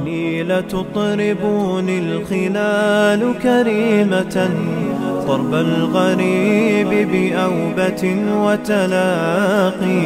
إني لتطربني الخلال كريمة ضرب الغريب بأوبة وتلاقي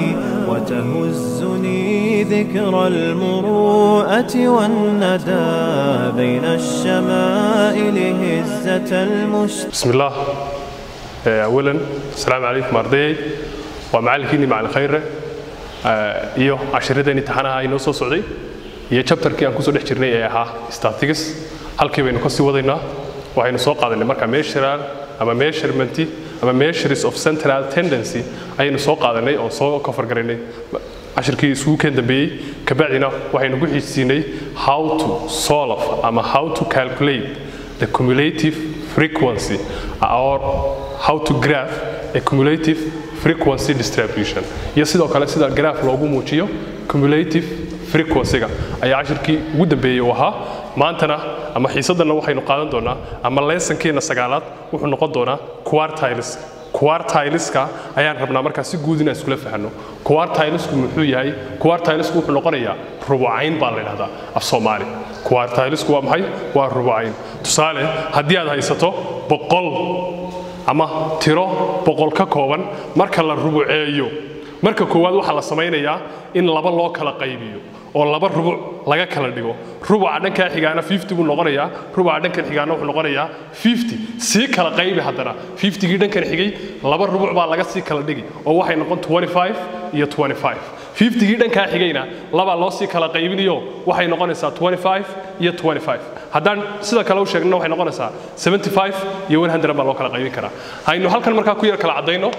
وتهزني ذكرى المروءة والندى بين الشمائل هزة المشتاق بسم الله آه، اولا السلام عليكم ardayay waa macallinkiinii macallin khayre آه، iyo cashiradeenii taxanaha inoo soo socday iyo chapterkii aan kusoo dhex jirnay ee ahaa statistics halkii baynu kasii wadaynaa waxaynu soo qaadanay marka measural ama measurement ama measures of central tendency ayaynu soo qaadanay oo soo kofar garaynay cashirkii isugu keen dambeeyey kabacdina waxaynu ku xiisiinay how to solve ama how to calculate the cumulative frequency or how to graph a cumulative frequency distribution iyo sidoo kale sida graph loogu muujiyo cumulative frequency-ga ayaa cashirkii ugu dambeeyey uu ahaa maantana ama xiisadana waxaynu qaadan doonaa ama leesonkeena sagaalaad wuxuu noqon doonaa quartiles quartileska ayaan rabnaa markaa si guud inaan iskula fahanno quartilesku muxuu yahay quartilesku wuxuu noqonayaa rubucayn baa la yidhahdaa af soomaali quartilesku waa maxay waa rubucayn tusaale haddii aad haysato boqol ama tiro boqol ka kooban marka la rubuceeyo marka koowaad waxaa la samaynayaa in laba loo kala qaybiyo oo laba rubuc laga kala dhigo rubuca dhankaa xigaana 50 buu noqonayaa rubuca dhankan xigaana wuxuu noqonayaa 50 sii kala qaybi haddana 50gii dhankan xigay laba rubuc baa laga sii kala dhigi oo waxay noqon 25 iyo 25 50gii dhankaa xigayna labaa loo sii kala qaybinayo waxay noqonaysaa 25 iyo 25 haddaan sida kale u sheegnana waxay noqonaysaa 75 iyo 100 baa loo kala qaybin karaa haynu halkan markaa ku yar kala caddayno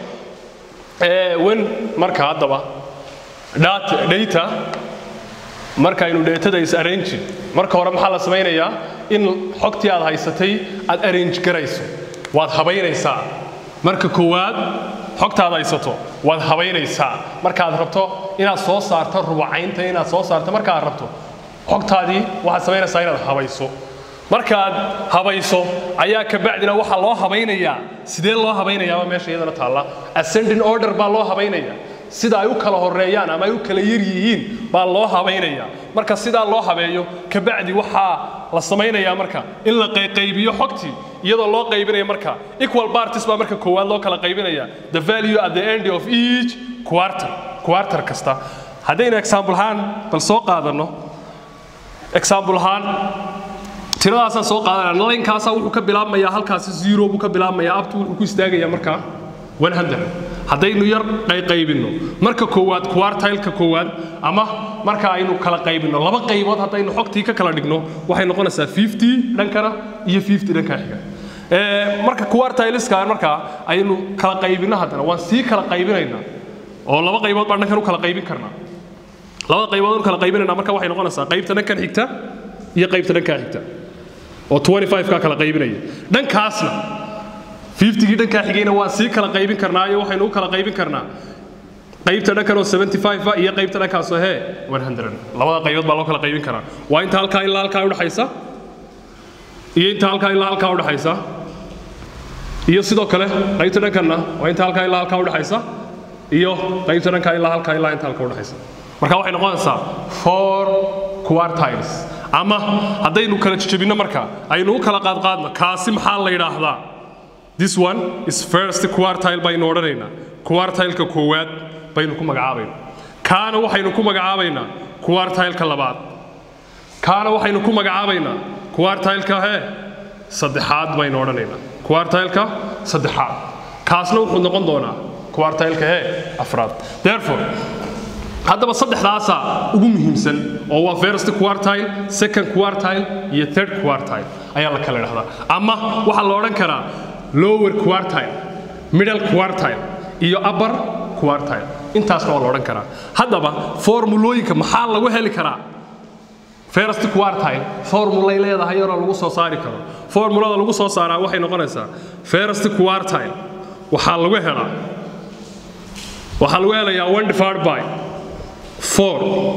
wen marka haddaba data data markaynu dheetada is arrange marka hore maxaa la samaynayaa in xogtii aad haysatay aad arrange garayso waad habaynaysaa marka koowaad xogtaad haysato waad habaynaysaa markaad rabto inaad soo saarto rubacaynta inaad soo saarto markaad rabto xogtaadii waxaad samaynaysaa inaad habayso markaad habayso ayaa kabacdina waxaa loo habaynayaa sidee loo habaynayaaba meesha iyadana taalla ascending order baa loo habaynayaa sida ay u kala horeeyaan ama ay u kala yar yihiin baa loo habaynayaa marka sidaa loo habeeyo kabacdi waxaa la samaynayaa marka in la qaybiyo xogtii iyadoo loo qaybinaya marka equal parties baa marka koowaad loo kala qaybinaya the value at the end of each quarter quarter kasta haddaynu example ahaan bal soo qaadanno example ahaan tiradaasaan soo qaadanaa linekaasaa wuxuu ka bilaabmayaa halkaasi zero buu ka bilaabmayaa abtu wuxuu ku istaagayaa markaa 100 haddaynu yar qayqaybinno marka koowaad quartileka koowaad ama marka aynu kala qaybinno laba qaybood haddaynu xogtii ka kala dhigno waxay noqonaysaa 50 dhankana iyo 50 dhanka xiga marka quartileska markaa aynu kala qaybinno haddana waan sii kala qaybinaynaa oo laba qaybood baan dhankan u kala qaybin karnaa labada qaybood u kala qaybinaynaa marka waxay noqonaysaa qaybta dhankan xigta iyo qaybta dhankaa xigta oo 25 ka kala qaybinaya dhankaasna 50gii dhankaa xigayna waan sii kala qaybin karnaa iyo waxaynu u kala qaybin karnaa qaybta dhankan oo 75 iyo qaybta dhankaasoo hee 100 labada qaybood baa loo kala qaybin karaa waa inta halkaa ilaa halkaa udhaxaysa iyo inta halkaa ilaa halkaa udhaxaysa iyo sidoo kale qaybta dhankanna waa inta halkaa ilaa halkaa udhaxaysa iyo qaybta dhankaa ilaa halkaa ilaa inta halkaa udhaxaysa marka waxay noqonaysaa four quartiles ama haddaynu kala jejebinno marka aynu u kala qaadqaadno kaasi maxaa la yidhaahdaa this one is first quartile baynu odhanaynaa quartileka koowaad baynu ku magacaabaynaa kaana waxaynu ku magacaabaynaa quartileka labaad kaana waxaynu ku magacaabaynaa quartileka hee saddexaad baynu odhanaynaa quartileka saddexaad kaasna wuxuu noqon doonaa quartileka hee afraad therefore haddaba saddexdaasaa ugu muhiimsan oo waa first quartile second quartile iyo third quartile ayaa la kala idhahdaa ama waxaa la odhan karaa lower quartile middle quartile iyo upper quartile intaasna waa la odhan karaa haddaba formulooyinka maxaa lagu heli karaa first quartile formulay leedahay yaroo lagu soo saari karo formulada lagu soo saaraa waxay noqonaysaa first quartile waxaa lagu helaa waxaa lagu helayaa one divided by four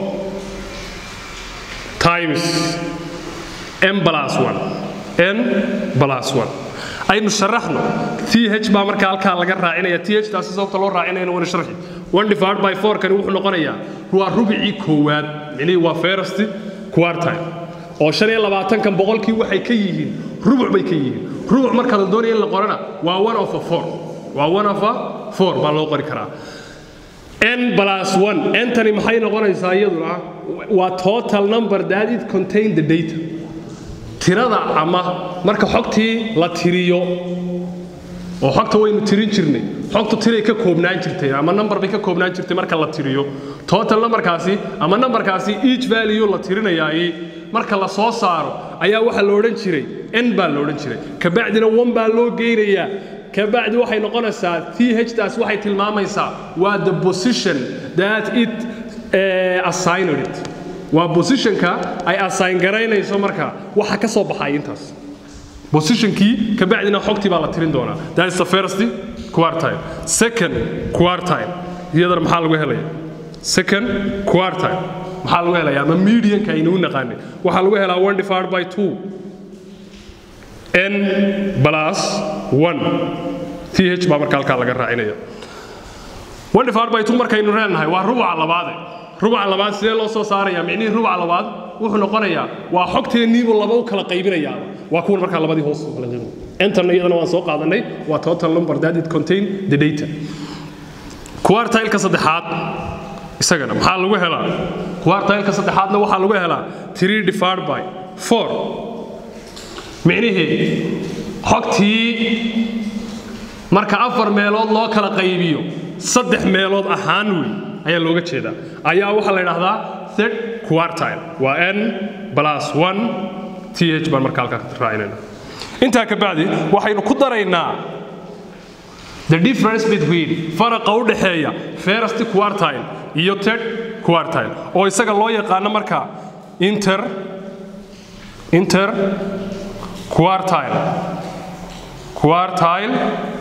times n plus one n plus one aynu sharaxno th baa marka halkaa laga raacinaya th taasi sababta loo raacinayna wana sharxi one divided by four kani wuxuu noqonayaa waa rubicii koowaad micnihii waa first quartile oo shan iyo labaatankan boqolkii waxay ka yihiin rubuc bay ka yihiin rubuc marka la doonaya in la qorana waa one of a four waa one of a four baa loo qori karaa n plus one ntani maxay noqonaysaa iyaduna waa total number that it contain the data tirada ama marka xogtii la tiriyo oo xogta waynu tirin jirnay xogtu tiray ka koobnaan jirtay ama number bay ka koobnaan jirtay marka la tiriyo total numberkaasi ama numberkaasi each value la tirinayaay marka la soo saaro ayaa waxaa la odhan jiray n baa la odhan jiray kabacdina one baa loo geynayaa kabacdi waxay noqonaysaa th taas waxay tilmaamaysaa waa the position that it uh, assigned it waa positionka ay assign garaynayso marka waxa ka soo baxay intaas positionkii kabacdina xogtii baa la tirin doonaa that is the first quartile second quartile iyadana maxaa lagu helaya second quartile maxaa lagu helaya ama medianka aynu u naqaanay waxaa lagu helaa one divided by two n plus one th baa marka halkaa laga raacinaya one divided by two markaynu leenahay waa rubuca labaade rubuca labaad sidee loo soo saaraya micnihii rubuca labaad wuxuu noqonayaa waa xogteenniibuu laba u kala qaybinayaa waa kuwan markaa labadii hoos kala qaybinaya entan iyadana waan soo qaadanay waa total number that it contain the data quartile-ka saddexaad isagana maxaa lagu helaa quartile-ka saddexaadna waxaa lagu helaa three divided by four micnihii xogtii marka afar meelood loo kala qaybiyo saddex meelood ahaan wey ayaa looga jeedaa ayaa waxaa la idhaahdaa third quartile waa n plus one th baan marka halkaa raacinayna intaa ka bacdi waxaynu ku daraynaa the difference between faraqa u dhexeeya first quartile iyo third quartile oo isaga loo yaqaano marka inter inter quartile quartile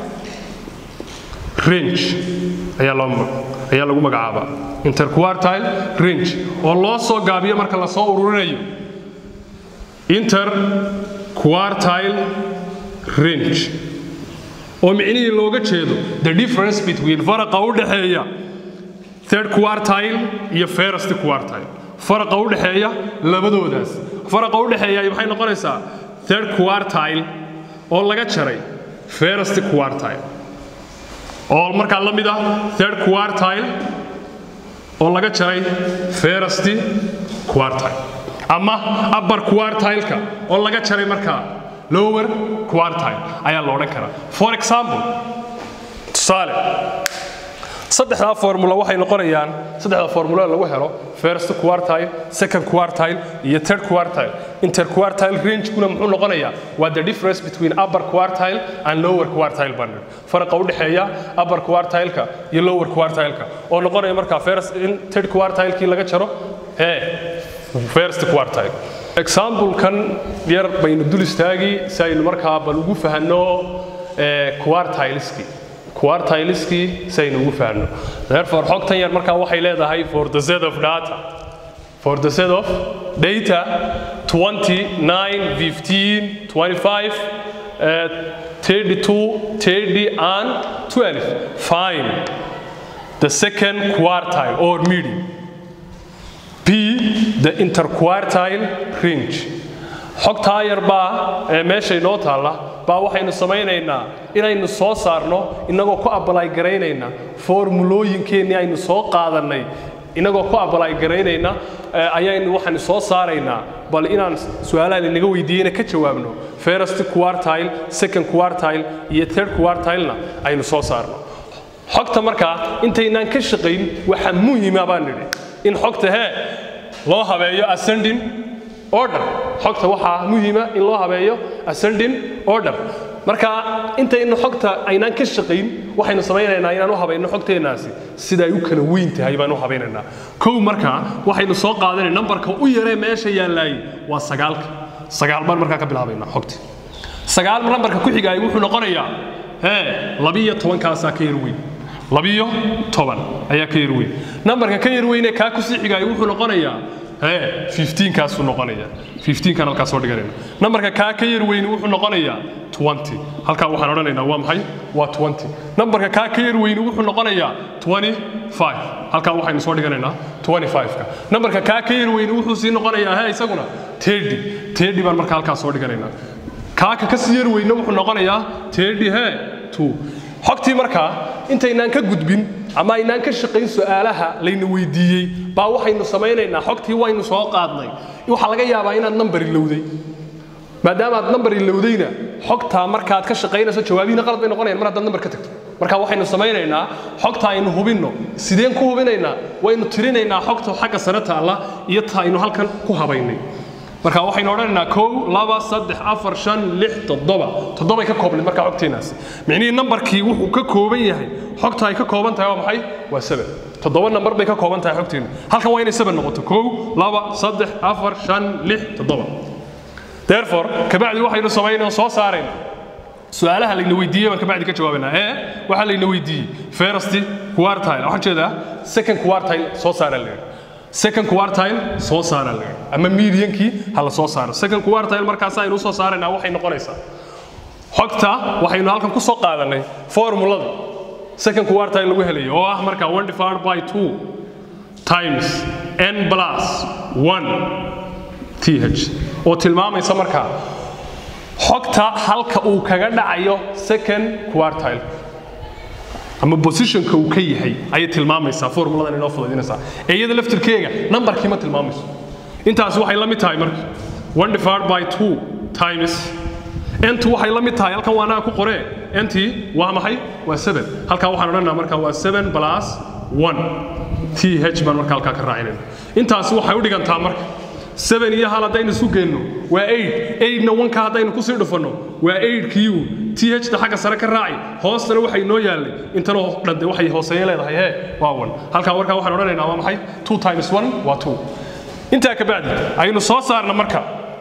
range ayaa loo ayaa lagu magacaabaa interquartile range oo loo soo gaabiyo marka la soo ururinayo interquartile range oo micnihii looga jeedo the difference between faraqa u dhexeeya third quartile iyo first quartile faraqa u dhexeeya labadoodaas faraqa u dhexeeya maxay noqonaysaa third quartile oo laga jaray first quartile oo markaa la mid ah third quartile oo laga jaray first quartile ama upper quartile-ka oo laga jaray markaa lower quartile ayaa la odhan karaa for example tusaale saddexdaa formula waxay noqonayaan saddexda formula lagu helo first quartile second quartile iyo third quartile interquartile range-kuna muxuu noqonayaa waa the difference between upper quartile and lower quartile bundle faraqa u dhexeeya upper quartile-ka iyo lower quartile-ka oo noqonaya markaa first in third quartile-kii laga jaro ee first quartile example-kan yar baynu dul istaagi si aynu markaa bal ugu fahanno quartileski quartileski si aynu ugu fahanno therefore xogtan yar markaa waxay leedahay for the set of data for the set of data 29 15 25 uh, 32 30 and 12 find the second quartile or median b the interquartile range xogtaa yar baa ee meesha inoo taalla baa waxaynu samaynaynaa inaynu soo saarno innagoo ku abalay garaynayna formulooyinkeennii aynu soo qaadannay innagoo ku abalay garaynayna ayaynu waxaanu soo saaraynaa bal inaan su-aalaha linaga weydiiyeyna ka jawaabno first quartile second quartile iyo third quartile-na aynu soo saarno xogta markaa intaynaan ka shaqayn waxa muhima baan nidhi in xogta hee loo habeeyo ascending order xogta waxaa muhiima in loo habeeyo ascending order marka intaynu xogta aynaan ka shaqayn waxaynu samaynaynaa inaan u habayno xogteennaasi sida ay u kala weyn tahay baan u habaynaynaa kow markaa waxaynu soo qaadanay nambarka u yaree meesha yaallaayey waa sagaalka sagaal baan markaa ka bilaabaynaa xogti sagaal nambarka ku xigaay wuxuu noqonayaa hee labiyo tobankaasaa ka yar weyn labiyo toban ayaa ka yar weyn nambarka ka yar weyne kaa kusii xigaay wuxuu noqonayaa hee 15 kaasuu noqonaya 15 kan halkaas soo dhiganayna nambarka kaa ka yar weyni wuxuu noqonayaa 20 halkaa waxaan odhanaynaa waa maxay waa 20 nambarka kaa ka yar weyni wuxuu noqonayaa 25 halkaa waxaynu soo dhiganaynaa 25ka nambarka kaa ka yar weyni wuxuu sii noqonayaa hee isaguna tedi tedi baan markaa halkaas soo dhiganaynaa kaaka ka sii yar weyne wuxuu noqonayaa tedi he two xogtii markaa intaynaan ka gudbin ama aynaan ka shaqayn su'aalaha layna weydiiyey baa waxaynu samaynaynaa xogtii waynu soo qaadnay waxaa laga yaabaa inaad nambar ilowday maadaama aad nambar ilowdayna xogtaa markaad ka shaqaynayso jawaabihiina qalad bay noqonayaan mar haddaad nambar ka tagto marka waxaynu samaynaynaa xogta aynu hubinno sideen ku hubinaynaa waynu tirinaynaa xogta xagga sare taalla iyo ta aynu halkan ku habaynay marka waxaynu odhanaynaa kow laba saddex afar shan lix toddoba toddobay ka koobnayd markaa xogteenaasi micnihii nambarkii wuxuu ka kooban yahay xogta ay ka kooban tahay waa maxay waa seven toddoba nambar bay ka kooban tahay xogteenu halkan waa inay seven noqoto kow laba saddex afar shan lix toddoba therefore kabacdi waxaynu samaynaa soo saarayna su-aalaha layna weydiiyey baan kabacdi ka jawaabaynaa ee waxaa layna weydiiyey first quartile waxaan jeedaa second quartile soo saara la yidhi second quartile soo saara la yidhi ama mediankii ha la soo saaro second quartile markaas aynu usoo saaraynaa waxay noqonaysaa xogta waxaynu halkan ku soo qaadanay formulada second quartile lagu helayo oo ah marka one divided by two times n plus one th oo tilmaamaysa markaa xogta halka uu kaga dhacayo second quartile ama positionka uu ka yahay ayay tilmaamaysaa formuladan inoo fudaydinaysaa ee iyada laftirkeega nambarkii ma tilmaamayso intaasi waxay la mid tahay marka one divided by two times entu waxay la mid tahay halkan waa anaga ku qoree entii waa maxay waa seven halkaa waxaan odhanaa marka waa seven plus one th baan marka halkaa ka raacinayna intaasi waxay u dhigantaa marka seven iyo hal haddaynu isu geenno waa eight eightna wanka haddaynu kusii dhufanno waa eight kiigu th ta xagga sare ka raaci hoostana waxay inoo yaallay intanoo dhante waxay hooseeye leedahay hee waa one halkaa warkaa waxaan odhanaynaa waa maxay two times one waa two intaa ka bacdi aynu soo saarna marka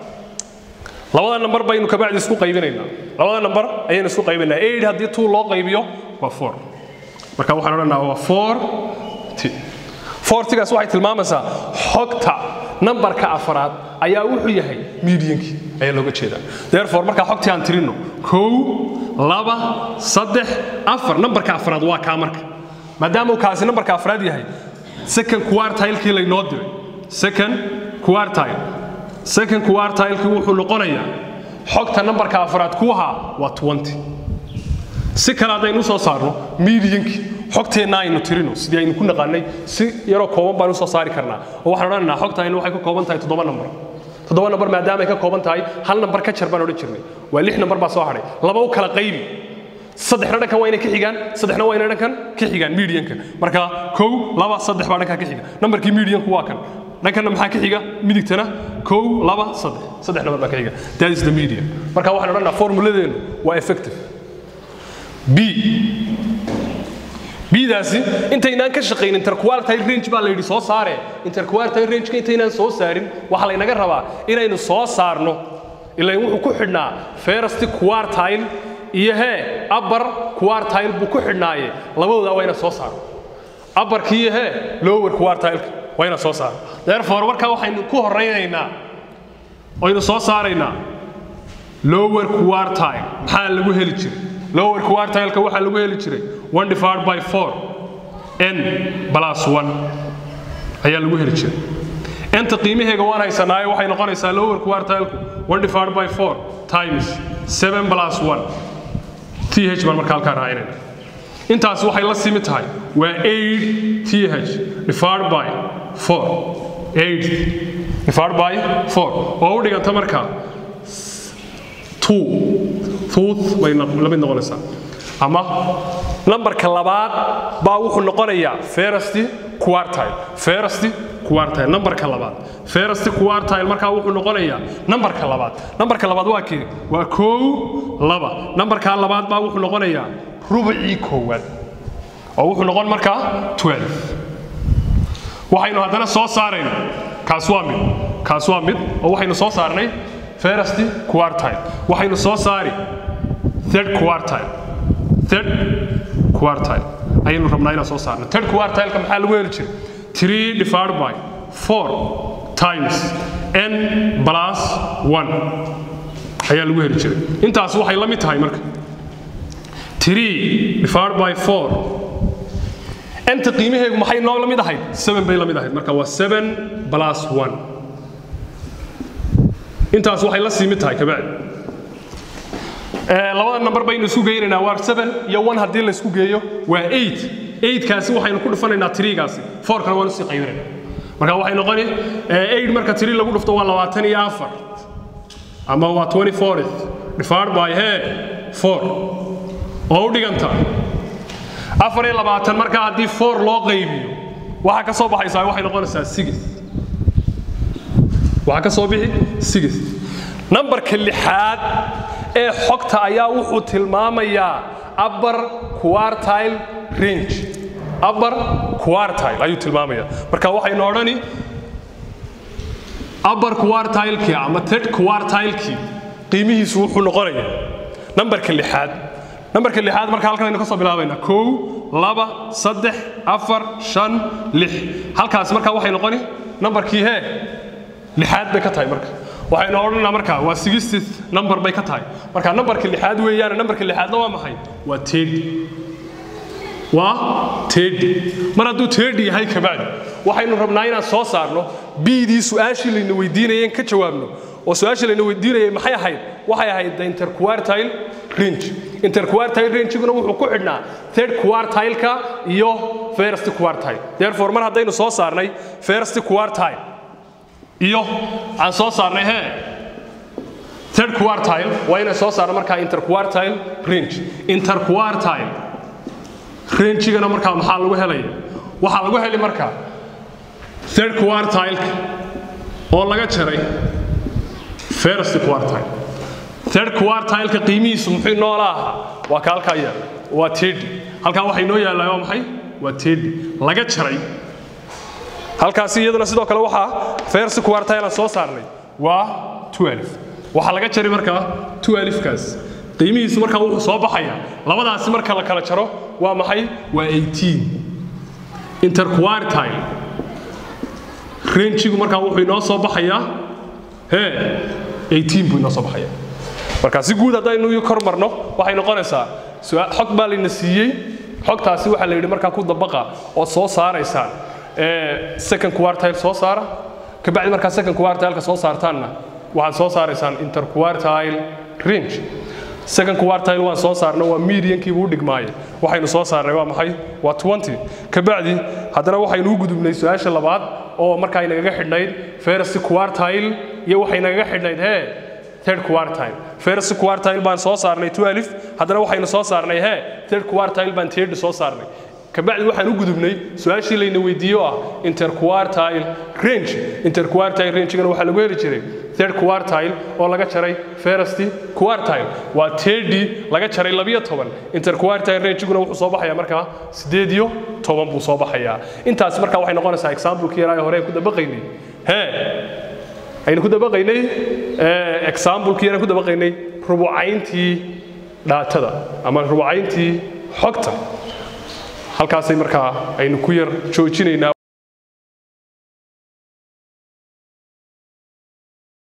labada nambar baynu ka bacdi isku qaybinaynaa labada nambar ayaynu isku qaybinaynaa eight haddii two loo qaybiyo waa four marka waxaan odhanaa waa four t fortigaas waxay tilmaamaysaa xogta nambarka afraad ayaa wuxuu yahay mediankii ayaa looga jeedaa therefore markaa xogtii aan tirinno kow laba saddex afar nambarka afraad waa kaa marka maadaama uu kaasi nambarka afraad yahay second quartilekii laynoo diray second quartile second quartilekii wuxuu noqonayaa xogta nambarka afraad ku ahaa waa twenty si kale haddaynu usoo saarno mediankii xogteenna aynu tirino sidii aynu ku naqaanay si yaroo kooban baan usoo saari karnaa oo waxaan odhanaynaa xogtaynu waxay ka kooban tahay toddoba nambar toddoba nambar maadaama ay ka kooban tahay hal nambar ka jar baan odhan jirnay waa lix nambar baa soo hadhay laba u kala qaybi saddexna dhankan waa inay ka xigaan saddexna waa inay dhankan ka xigaan medianka marka kow laba saddex baa dhankan ka xiga nambarkii medianku waa kan dhankanna maxaa ka xiga midigtana kow laba saddex saddex nambar baa ka xiga that is the median marka waxaan odhanaynaa formuladeenu waa effective b bidaasi intaynaan ka shaqayn interquartile range baa la yidhi soo saare interquartile rangeka intaynaan soo saarin waxaa laynaga rabaa inaynu soo saarno ilaan wuxuu ku xidhnaa first quartile iyo hee upper quartile buu ku xidhnaaye labadooda waa ina soo saaro upperki iyo hee lower quartileka waa ina soo saaro therefore markaa waxaynu ku horaynaynaa oynu soo saaraynaa lower quartile maxaa lagu heli jiray lower quartileka waxaa lagu heli jiray one divided by four n plus one ayaa lagu heli jiray enta qiimaheega waan haysanaayo waxay noqonaysaa lower quartileku one divided by four times seven plus one th baan marka halkaa raacinayna intaas waxay la simi tahay waa eight th divided by four eight divided by four oo u dhiganta markaa two tooth bay la mid noqonaysaa ama lambarka labaad baa wuxuu noqonayaa first quartile first quartile nambarka labaad first quartile markaa wuxuu noqonayaa nambarka labaad nambarka labaad waa kee waa kow laba nambarka labaad baa wuxuu noqonayaa rubicii koowaad oo wuxuu noqon markaa 12 waxaynu haddana soo saarayna kaas waa mid kaas waa mid oo waxaynu soo saarnay first quartile waxaynu soo saari third quartile third quartile ayaynu rabnaa inaan soo saarno third quartileka maxaa lagu heli jiray three divided by four times n plus one ayaa lagu heli jiray intaas waxay la mid tahay marka three divided by four enta qiimaheegu maxay noo la mid ahayd seven bay la mid ahayd marka waa seven plus one intaas waxay la siimid tahay kabacdi labada number baynu isku geynaynaa waa 7 iyo 1 haddii la isku geeyo waa 8 8 kaasi waxaynu ku dhufanaynaa 3 gaasi 4 kana waan usii qaybinaynaa marka waxay noqoni 8 marka 3 lagu dhufto waa 24 ama waa 24 divided by he 4 oo u dhiganta afar iyo labaatan marka haddii 4 loo qaybiyo waxaa ka soo baxaysaa waxay noqonaysaa 6 waxaa ka soo bixi 6 nambarka lixaad ee xogta ayaa wuxuu tilmaamayaa upper quartile range upper quartile ayuu tilmaamayaa marka waxaynu odhani upper quartile-kii ama third quartile-kii qiimihiisu wuxuu noqonayaa nambarka lixaad nambarka lixaad marka halkan aynu ka soo bilaabaynaa kow laba saddex afar shan lix halkaas marka waxay noqoni nambarkii hee lixaad bay ka tahay marka waxaynu odhanaa marka waa sixteenth number bay ka tahay marka nambarka lixaad weeyaan nambarka lixaadna waa maxay waa tedi waa tedi mar hadduu tedi yahay kabacdi waxaynu rabnaa inaan soo saarno bidii su-aashii layna weydiinayeen ka jawaabno oo su-aashii layna weydiinayay maxay ahayd waxay ahayd the interquartile range interquartile rangiguna wuxuu ku xidhnaa third quartile-ka iyo first quartile therefore mar haddaynu soo saarnay first quartile iyo aan soo saarnay hee third quartile waa inaan soo saarno markaa interquartile range interquartile rangigana markaa maxaa lagu helaya waxaa lagu heli markaa third quartile oo laga jaray first quartile third quartile-ka qiimihiisu muxuu noola ahaa waa ka halkaa yaalla waa tedi halkaa waxay noo yaallaa waa maxay waa tedi laga jaray halkaasi iyaduna sidoo kale waxaa first quartile aan soo saarnay waa 12 waxaa laga jaray markaa 12kaas qiimihiisu markaa wuxuu soo baxaya labadaasi marka la kala jaro waa maxay waa 18 interquartile rangigu markaa wuxuu inoo soo baxayaa hee 18 buu inoo soo baxaya marka si guud haddaynu kor marno waxay noqonaysaa xog baa layna siiyey xogtaasi waxaa la yidhi markaa ku dabaqa oo soo saaraysaan second quartile soo saara kabacdi markaa second quartile-ka soo saartaanna waxaad soo saaraysaan interquartile range second quartile waan soo saarno waa mediankii buu dhigmaaye waxaynu soo saarnay waa maxay waa 20 kabacdi haddana waxaynu u gudubnay su-aasha labaad oo markaa inagaga xidhnayd first quartile iyo waxay nagaga xidhnayd hee third quartile first quartile baan soo saarnay 12 haddana waxaynu soo saarnay hee third quartile baan third soo saarnay kabacdi waxaan u gudubnay su-aashii layna weydiiyo ah interquartile range interquartile rangegana waxaa lagu heli jiray third quartile oo laga jaray first quartile waa tedi laga jaray labiyo toban interquartile rangeguna wuxuu soo baxayaa markaa sideed iyo toban buu soo baxayaa intaas markaa waxay noqonaysaa examplekii yaraa hore ku dabaqaynay hee aynu ku dabaqaynay examplekii yaraan ku dabaqaynay rubucayntii dhaatada ama rubucayntii xogta halkaasay markaa aynu ku yar joojinaynaa